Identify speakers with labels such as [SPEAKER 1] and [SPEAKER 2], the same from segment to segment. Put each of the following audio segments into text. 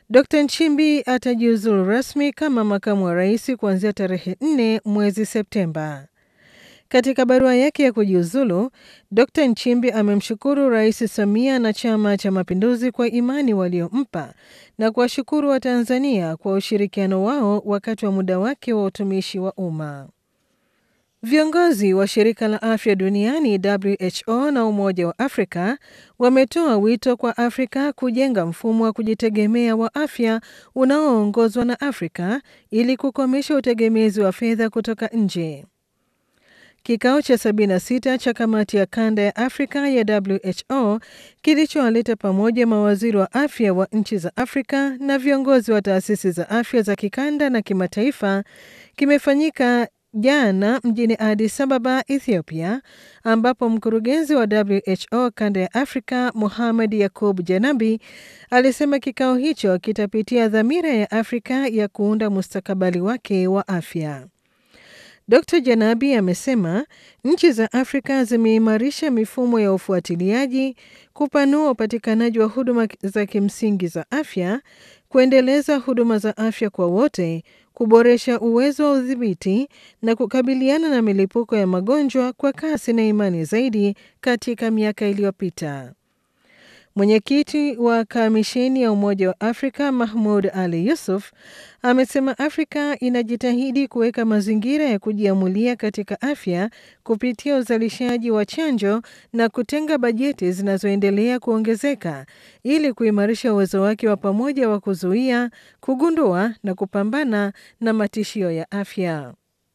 [SPEAKER 1] Dr Nchimbi atajiuzulu rasmi kama makamu wa rais kuanzia tarehe 4 mwezi Septemba. Katika barua yake ya kujiuzulu, Dr Nchimbi amemshukuru Rais Samia na Chama cha Mapinduzi kwa imani waliompa na kuwashukuru Watanzania kwa ushirikiano wao wakati wa muda wake wa utumishi wa umma. Viongozi wa shirika la afya duniani WHO na Umoja wa Afrika wametoa wito kwa Afrika kujenga mfumo wa kujitegemea wa afya unaoongozwa na Afrika ili kukomesha utegemezi wa fedha kutoka nje. Kikao cha 76 cha kamati ya kanda ya Afrika ya WHO kilichowaleta pamoja mawaziri wa afya wa nchi za Afrika na viongozi wa taasisi za afya za kikanda na kimataifa kimefanyika jana mjini Addis Ababa, Ethiopia, ambapo mkurugenzi wa WHO kanda ya Afrika Mohamed Yakub Janabi alisema kikao hicho kitapitia dhamira ya Afrika ya kuunda mustakabali wake wa afya. Dr Janabi amesema nchi za Afrika zimeimarisha mifumo ya ufuatiliaji, kupanua upatikanaji wa huduma za kimsingi za afya, kuendeleza huduma za afya kwa wote, kuboresha uwezo wa udhibiti na kukabiliana na milipuko ya magonjwa kwa kasi na imani zaidi katika miaka iliyopita. Mwenyekiti wa kamisheni ya Umoja wa Afrika Mahmud Ali Yusuf amesema Afrika inajitahidi kuweka mazingira ya kujiamulia katika afya kupitia uzalishaji wa chanjo na kutenga bajeti zinazoendelea kuongezeka ili kuimarisha uwezo wake wa pamoja wa kuzuia, kugundua na kupambana na matishio ya afya.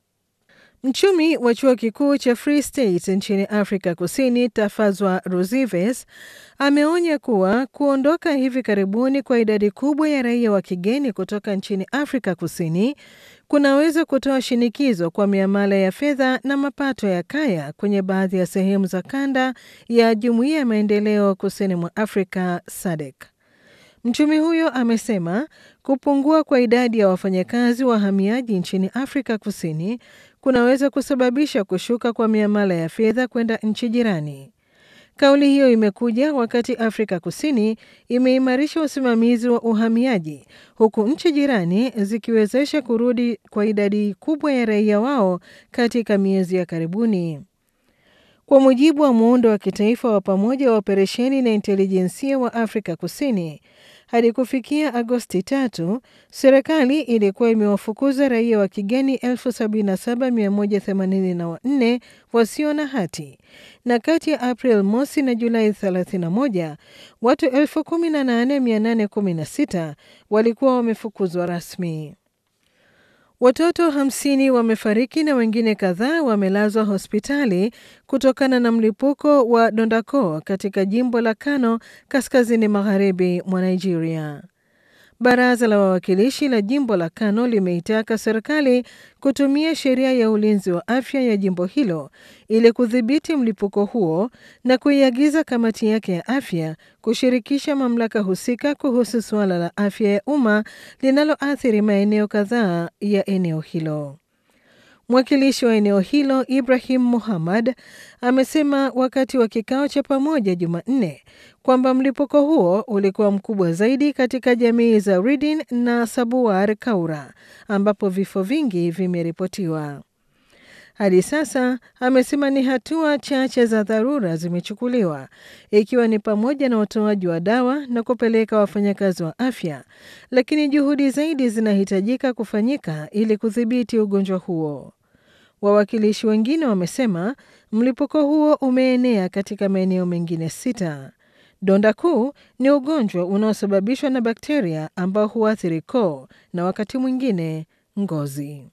[SPEAKER 1] Mchumi wa chuo kikuu cha Free State nchini Afrika Kusini, Tafazwa Ruzives, ameonya kuwa kuondoka hivi karibuni kwa idadi kubwa ya raia wa kigeni kutoka nchini Afrika Kusini kunaweza kutoa shinikizo kwa miamala ya fedha na mapato ya kaya kwenye baadhi ya sehemu za kanda ya Jumuiya ya Maendeleo Kusini mwa Afrika SADC. Mchumi huyo amesema kupungua kwa idadi ya wafanyakazi wahamiaji nchini Afrika Kusini kunaweza kusababisha kushuka kwa miamala ya fedha kwenda nchi jirani. Kauli hiyo imekuja wakati Afrika Kusini imeimarisha usimamizi wa uhamiaji huku nchi jirani zikiwezesha kurudi kwa idadi kubwa ya raia wao katika miezi ya karibuni. Kwa mujibu wa muundo wa kitaifa wa pamoja wa operesheni na intelijensia wa Afrika Kusini, hadi kufikia Agosti tatu, serikali ilikuwa imewafukuza raia wa kigeni 77184 wasio na hati na kati ya April mosi na Julai 31 watu 18816 walikuwa wamefukuzwa rasmi. Watoto hamsini wamefariki na wengine kadhaa wamelazwa hospitali kutokana na mlipuko wa dondako katika jimbo la Kano kaskazini magharibi mwa Nigeria. Baraza la wawakilishi la jimbo la Kano limeitaka serikali kutumia sheria ya ulinzi wa afya ya jimbo hilo ili kudhibiti mlipuko huo na kuiagiza kamati yake ya afya kushirikisha mamlaka husika kuhusu suala la afya ya umma linaloathiri maeneo kadhaa ya eneo hilo. Mwakilishi wa eneo hilo Ibrahim Muhammad amesema wakati wa kikao cha pamoja Jumanne kwamba mlipuko huo ulikuwa mkubwa zaidi katika jamii za Ridin na Sabuwar Kaura ambapo vifo vingi vimeripotiwa. Hadi sasa amesema ni hatua chache za dharura zimechukuliwa ikiwa ni pamoja na utoaji wa dawa na kupeleka wafanyakazi wa afya, lakini juhudi zaidi zinahitajika kufanyika ili kudhibiti ugonjwa huo. Wawakilishi wengine wamesema mlipuko huo umeenea katika maeneo mengine sita. Donda kuu ni ugonjwa unaosababishwa na bakteria ambao huathiri koo na wakati mwingine ngozi.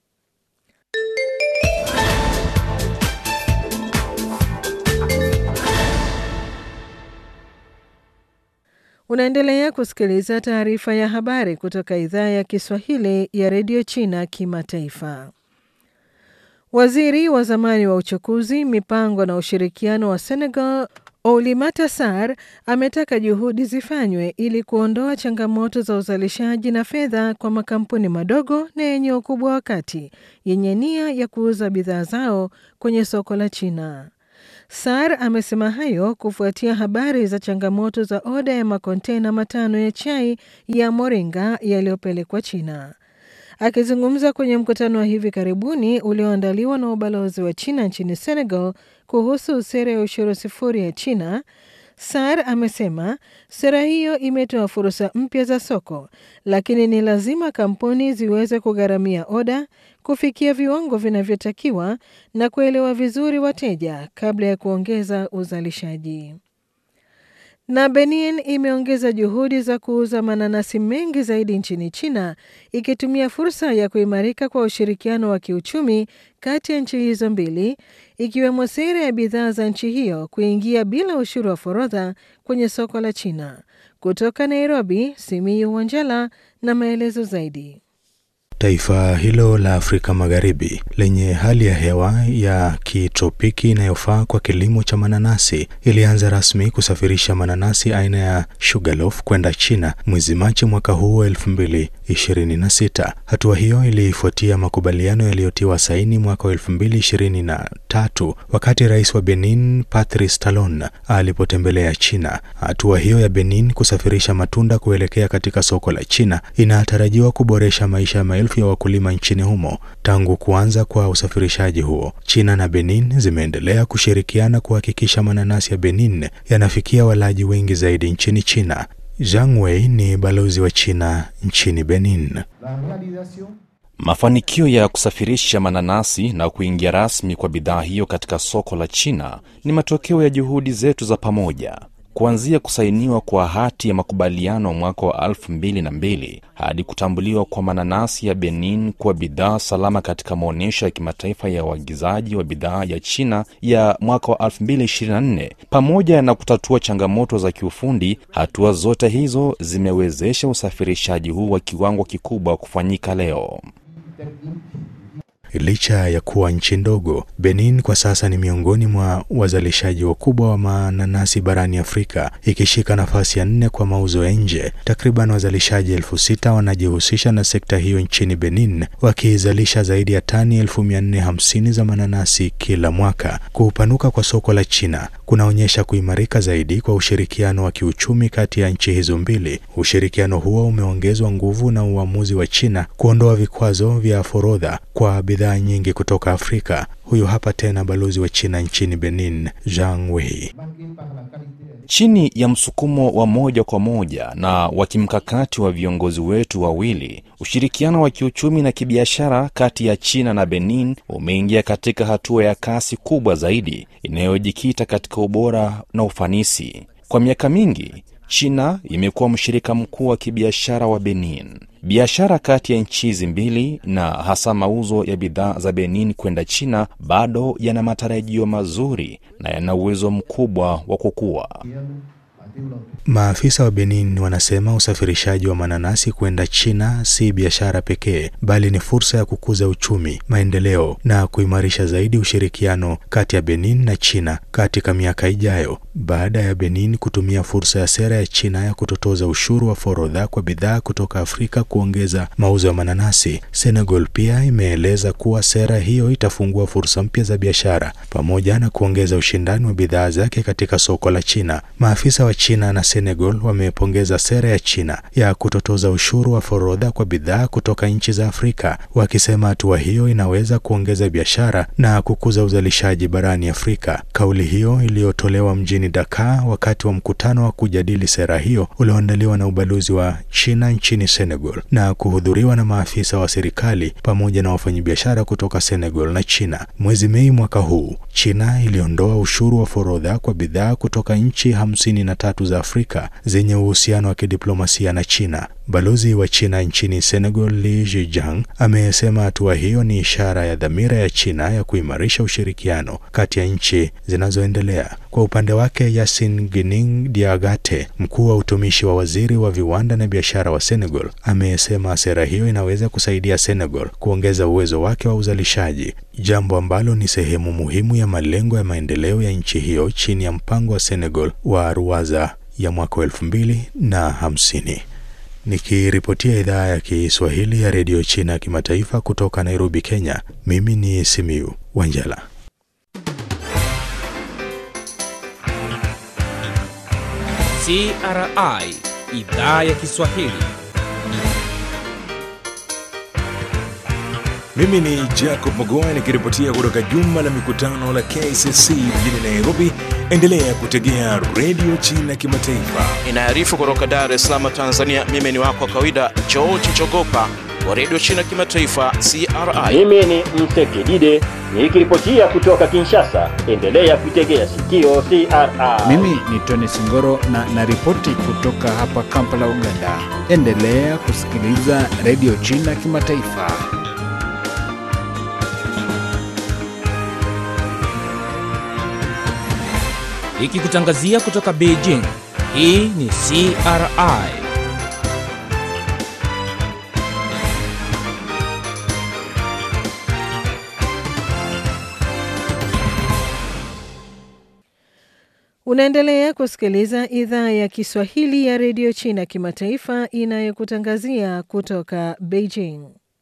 [SPEAKER 1] Unaendelea kusikiliza taarifa ya habari kutoka idhaa ya Kiswahili ya redio China Kimataifa. Waziri wa zamani wa uchukuzi, mipango na ushirikiano wa Senegal Oulimata Sarr ametaka juhudi zifanywe ili kuondoa changamoto za uzalishaji na fedha kwa makampuni madogo na yenye ukubwa wa kati yenye nia ya kuuza bidhaa zao kwenye soko la China. SAR amesema hayo kufuatia habari za changamoto za oda ya makontena matano ya chai ya moringa yaliyopelekwa China. Akizungumza kwenye mkutano wa hivi karibuni ulioandaliwa na ubalozi wa China nchini Senegal kuhusu sera ya ushuru sifuri ya China, SAR amesema sera hiyo imetoa fursa mpya za soko, lakini ni lazima kampuni ziweze kugharamia oda, kufikia viwango vinavyotakiwa na kuelewa vizuri wateja kabla ya kuongeza uzalishaji. Na Benin imeongeza juhudi za kuuza mananasi mengi zaidi nchini China ikitumia fursa ya kuimarika kwa ushirikiano wa kiuchumi kati ya nchi hizo mbili ikiwemo sera ya bidhaa za nchi hiyo kuingia bila ushuru wa forodha kwenye soko la China. Kutoka Nairobi, Simiyu Wanjala na maelezo zaidi.
[SPEAKER 2] Taifa hilo la Afrika Magharibi lenye hali ya hewa ya kitropiki inayofaa kwa kilimo cha mananasi ilianza rasmi kusafirisha mananasi aina ya Sugarloaf kwenda China mwezi Machi mwaka huu wa 2026. Hatua hiyo ilifuatia makubaliano yaliyotiwa saini mwaka wa 2023 wakati rais wa Benin Patrice Talon alipotembelea China. Hatua hiyo ya Benin kusafirisha matunda kuelekea katika soko la China inatarajiwa kuboresha maisha ya maelfu ya wakulima nchini humo. Tangu kuanza kwa usafirishaji huo, China na Benin zimeendelea kushirikiana kuhakikisha mananasi ya Benin yanafikia walaji wengi zaidi nchini China. Zhang Wei ni balozi wa China nchini Benin.
[SPEAKER 3] Mafanikio ya kusafirisha mananasi na kuingia rasmi kwa bidhaa hiyo katika soko la China ni matokeo ya juhudi zetu za pamoja. Kuanzia kusainiwa kwa hati ya makubaliano mwaka wa elfu mbili na mbili hadi kutambuliwa kwa mananasi ya Benin kuwa bidhaa salama katika maonyesho ya kimataifa ya uagizaji wa bidhaa ya China ya mwaka wa 2024 pamoja na kutatua changamoto za kiufundi, hatua zote hizo zimewezesha usafirishaji huu wa kiwango kikubwa kufanyika leo.
[SPEAKER 2] Licha ya kuwa nchi ndogo, Benin kwa sasa ni miongoni mwa wazalishaji wakubwa wa mananasi barani Afrika, ikishika nafasi ya nne kwa mauzo ya nje. Takriban wazalishaji elfu sita wanajihusisha na sekta hiyo nchini Benin, wakizalisha zaidi ya tani elfu mia nne hamsini za mananasi kila mwaka. Kupanuka kwa soko la China kunaonyesha kuimarika zaidi kwa ushirikiano wa kiuchumi kati ya nchi hizo mbili. Ushirikiano huo umeongezwa nguvu na uamuzi wa China kuondoa vikwazo vya forodha kwa bidhaa nyingi kutoka Afrika. Huyu hapa tena balozi wa China nchini Benin, Zhang Wei.
[SPEAKER 3] Chini ya msukumo wa moja kwa moja na wa kimkakati wa viongozi wetu wawili, ushirikiano wa kiuchumi na kibiashara kati ya China na Benin umeingia katika hatua ya kasi kubwa zaidi inayojikita katika ubora na ufanisi. Kwa miaka mingi, China imekuwa mshirika mkuu wa kibiashara wa Benin. Biashara kati ya nchi hizi mbili na hasa mauzo ya bidhaa za Benin kwenda China bado yana matarajio mazuri na yana uwezo mkubwa wa kukua.
[SPEAKER 2] Maafisa wa Benin wanasema usafirishaji wa mananasi kwenda China si biashara pekee, bali ni fursa ya kukuza uchumi, maendeleo na kuimarisha zaidi ushirikiano kati ya Benin na China katika miaka ijayo. Baada ya Benin kutumia fursa ya sera ya China ya kutotoza ushuru wa forodha kwa bidhaa kutoka Afrika kuongeza mauzo ya mananasi, Senegal pia imeeleza kuwa sera hiyo itafungua fursa mpya za biashara pamoja na kuongeza ushindani wa bidhaa zake katika soko la China. Maafisa wa China na Senegal wamepongeza sera ya China ya kutotoza ushuru wa forodha kwa bidhaa kutoka nchi za Afrika, wakisema hatua hiyo inaweza kuongeza biashara na kukuza uzalishaji barani Afrika. Kauli hiyo iliyotolewa mjini Dakar wakati wa mkutano wa kujadili sera hiyo ulioandaliwa na ubalozi wa China nchini Senegal na kuhudhuriwa na maafisa wa serikali pamoja na wafanyabiashara kutoka Senegal na China. Mwezi Mei mwaka huu, China iliondoa ushuru wa forodha kwa bidhaa kutoka nchi hamsini na tatu za Afrika zenye uhusiano wa kidiplomasia na China. Balozi wa China nchini Senegal, Li Zhijiang, amesema hatua hiyo ni ishara ya dhamira ya China ya kuimarisha ushirikiano kati ya nchi zinazoendelea. Kwa upande wake, Yasin Gining Diagate, mkuu wa utumishi wa waziri wa viwanda na biashara wa Senegal, amesema sera hiyo inaweza kusaidia Senegal kuongeza uwezo wake wa uzalishaji, jambo ambalo ni sehemu muhimu ya malengo ya maendeleo ya nchi hiyo chini ya mpango wa Senegal wa Ruwaza ya mwaka wa elfu mbili na hamsini. Nikiripotia idhaa ya Kiswahili ya redio China kimataifa kutoka Nairobi, Kenya, mimi ni Simiu Wanjala.
[SPEAKER 4] CRI idhaa ya Kiswahili.
[SPEAKER 5] Mimi ni Jacob Magoa nikiripotia kutoka jumba la mikutano la KCC mjini Nairobi. Endelea kutegea redio China Kimataifa.
[SPEAKER 6] Inaarifu kutoka Dar es Salaam, Tanzania. Mimi ni wako wa kawaida George Chogopa wa redio China Kimataifa CRI.
[SPEAKER 7] Mimi ni Msekidide nikiripotia kutoka Kinshasa. Endelea kuitegea sikio CRI.
[SPEAKER 8] Mimi ni Tony Singoro na naripoti kutoka hapa Kampala, Uganda. Endelea kusikiliza redio China Kimataifa.
[SPEAKER 4] Ikikutangazia kutoka Beijing. Hii ni CRI.
[SPEAKER 1] Unaendelea kusikiliza idhaa ya Kiswahili ya redio China Kimataifa inayokutangazia kutoka Beijing.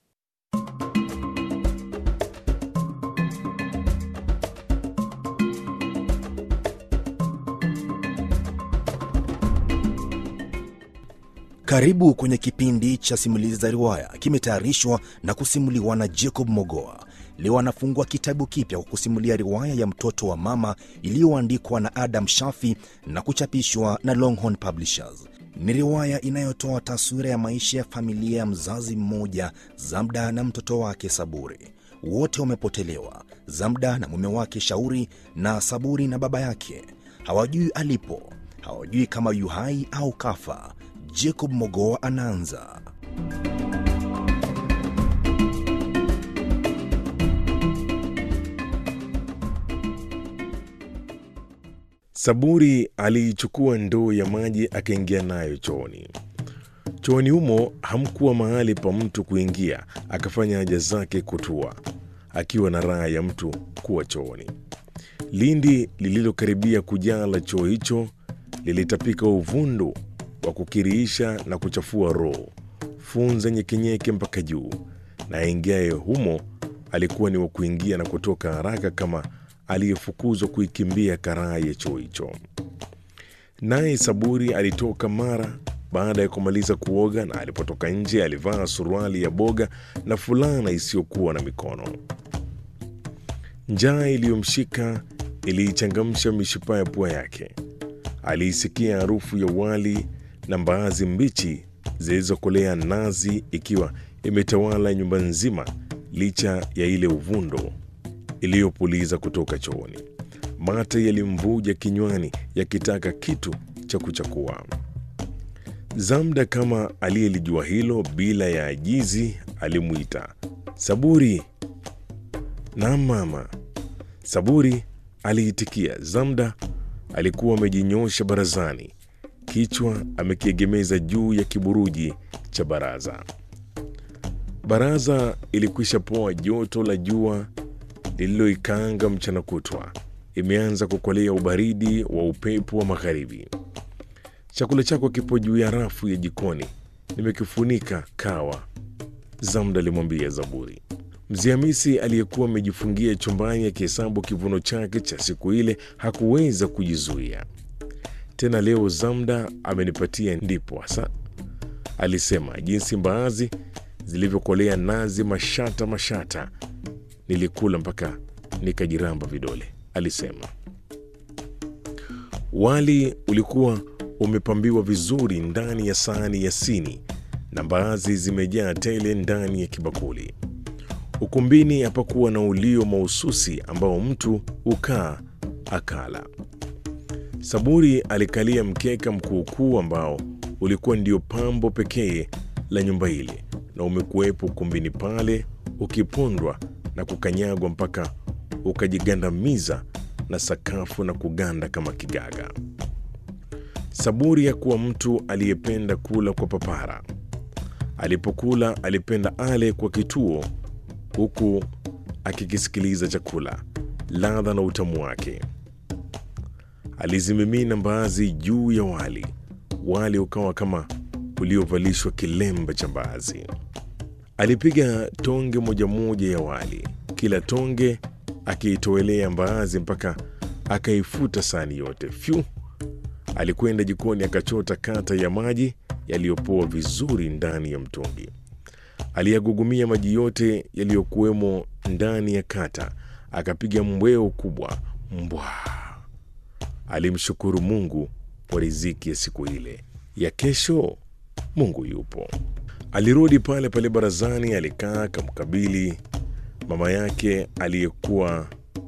[SPEAKER 9] Karibu kwenye kipindi cha simulizi za riwaya, kimetayarishwa na kusimuliwa na Jacob Mogoa. Leo anafungua kitabu kipya kwa kusimulia riwaya ya mtoto wa mama iliyoandikwa na Adam Shafi na kuchapishwa na Longhorn Publishers. Ni riwaya inayotoa taswira ya maisha ya familia ya mzazi mmoja, Zamda na mtoto wake Saburi. Wote wamepotelewa, Zamda na mume wake Shauri, na Saburi na baba yake. Hawajui alipo, hawajui kama yu hai au kafa. Jacob Mogoa anaanza.
[SPEAKER 5] Saburi aliichukua ndoo ya maji akaingia nayo chooni. Chooni humo hamkuwa mahali pa mtu kuingia, akafanya haja zake kutua, akiwa na raha ya mtu kuwa chooni. Lindi lililokaribia kujaa la choo hicho lilitapika uvundo wa kukiriisha na kuchafua roho, funza nyekenyeke mpaka juu, na aingiaye humo alikuwa ni wa kuingia na kutoka haraka kama aliyefukuzwa kuikimbia karaa ya choo hicho. Naye Saburi alitoka mara baada ya kumaliza kuoga, na alipotoka nje alivaa suruali ya boga na fulana isiyokuwa na mikono. Njaa iliyomshika iliichangamsha mishipa ya pua yake. Aliisikia harufu ya wali na mbaazi mbichi zilizokolea nazi ikiwa imetawala nyumba nzima, licha ya ile uvundo iliyopuliza kutoka chooni. Mate yalimvuja kinywani yakitaka kitu cha kuchakua. Zamda, kama aliyelijua hilo bila ya ajizi, alimwita Saburi. Naam mama. Saburi aliitikia. Zamda alikuwa amejinyosha barazani, kichwa amekiegemeza juu ya kiburuji cha baraza. Baraza ilikwisha poa joto la jua lililoikaanga mchana kutwa, imeanza kukolea ubaridi wa upepo wa magharibi. Chakula chako kipo juu ya rafu ya jikoni, nimekifunika kawa, Zamda alimwambia Zaburi. Mzee Hamisi aliyekuwa amejifungia chumbani akihesabu kivuno chake cha siku ile hakuweza kujizuia tena. Leo Zamda amenipatia ndipo hasa, alisema, jinsi mbaazi zilivyokolea nazi mashata mashata, nilikula mpaka nikajiramba vidole, alisema. Wali ulikuwa umepambiwa vizuri ndani ya sahani ya sini na mbaazi zimejaa tele ndani ya kibakuli. Ukumbini hapakuwa na ulio mahususi ambao mtu ukaa akala. Saburi alikalia mkeka mkuukuu ambao ulikuwa ndio pambo pekee la nyumba ile, na umekuwepo ukumbini pale ukipondwa na kukanyagwa mpaka ukajigandamiza na sakafu na kuganda kama kigaga. Saburi hakuwa mtu aliyependa kula kwa papara. Alipokula alipenda ale kwa kituo, huku akikisikiliza chakula, ladha na utamu wake. Alizimimina mbaazi juu ya wali, wali ukawa kama uliovalishwa kilemba cha mbaazi. Alipiga tonge moja moja ya wali, kila tonge akiitowelea mbaazi mpaka akaifuta sahani yote. Fyu! Alikwenda jikoni akachota kata ya maji yaliyopoa vizuri ndani ya mtungi. Aliyagugumia maji yote yaliyokuwemo ndani ya kata, akapiga mbweo kubwa mbwa. Alimshukuru Mungu kwa riziki ya siku ile. Ya kesho, Mungu yupo. Alirudi pale pale barazani, alikaa kamkabili mama yake aliyekuwa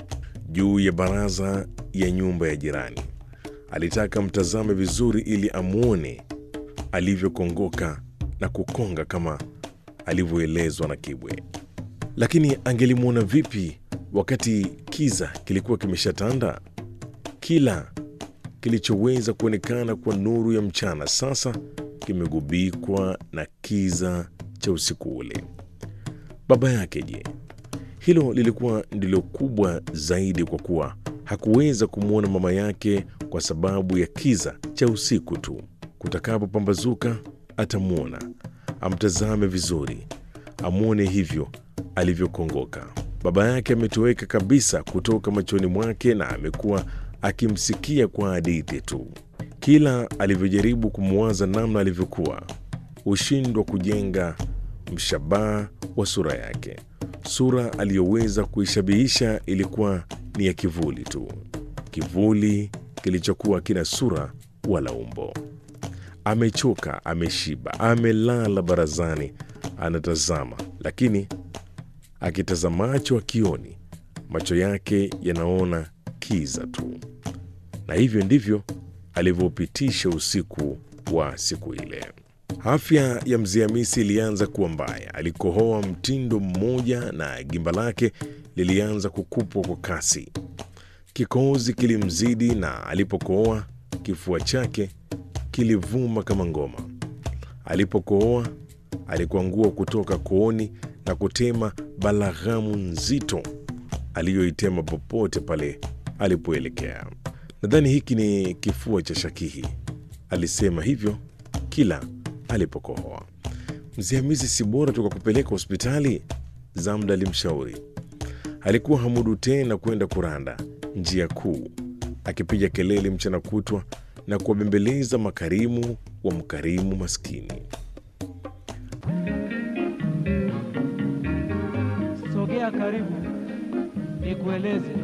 [SPEAKER 5] juu ya baraza ya nyumba ya jirani. Alitaka mtazame vizuri ili amwone alivyokongoka na kukonga kama alivyoelezwa na Kibwe. Lakini angelimwona vipi wakati kiza kilikuwa kimeshatanda? Kila kilichoweza kuonekana kwa nuru ya mchana sasa kimegubikwa na kiza cha usiku ule. Baba yake je? Hilo lilikuwa ndilo kubwa zaidi, kwa kuwa hakuweza kumwona mama yake kwa sababu ya kiza cha usiku tu. Kutakapopambazuka atamwona, amtazame vizuri, amwone hivyo alivyokongoka. Baba yake ametoweka kabisa kutoka machoni mwake na amekuwa akimsikia kwa hadithi tu. Kila alivyojaribu kumwaza namna alivyokuwa, hushindwa kujenga mshabaha wa sura yake. Sura aliyoweza kuishabihisha ilikuwa ni ya kivuli tu, kivuli kilichokuwa kina sura wala umbo. Amechoka, ameshiba, amelala barazani, anatazama, lakini akitazamacho akioni, macho yake yanaona kiza tu. Na hivyo ndivyo alivyopitisha usiku wa siku ile. Afya ya mzee Hamisi ilianza kuwa mbaya. Alikohoa mtindo mmoja na gimba lake lilianza kukupwa kwa kasi. Kikohozi kilimzidi na alipokohoa kifua chake kilivuma kama ngoma. Alipokohoa alikuangua kutoka kooni na kutema balaghamu nzito aliyoitema popote pale alipoelekea. Nadhani hiki ni kifua cha shakihi, alisema hivyo kila alipokohoa. Mzee Hamisi, si bora tukakupeleka hospitali? Zamda alimshauri. Alikuwa hamudu tena kwenda kuranda njia kuu, akipiga kelele mchana kutwa na kuwabembeleza makarimu wa mkarimu maskini.
[SPEAKER 10] Sogea karibu nikueleze.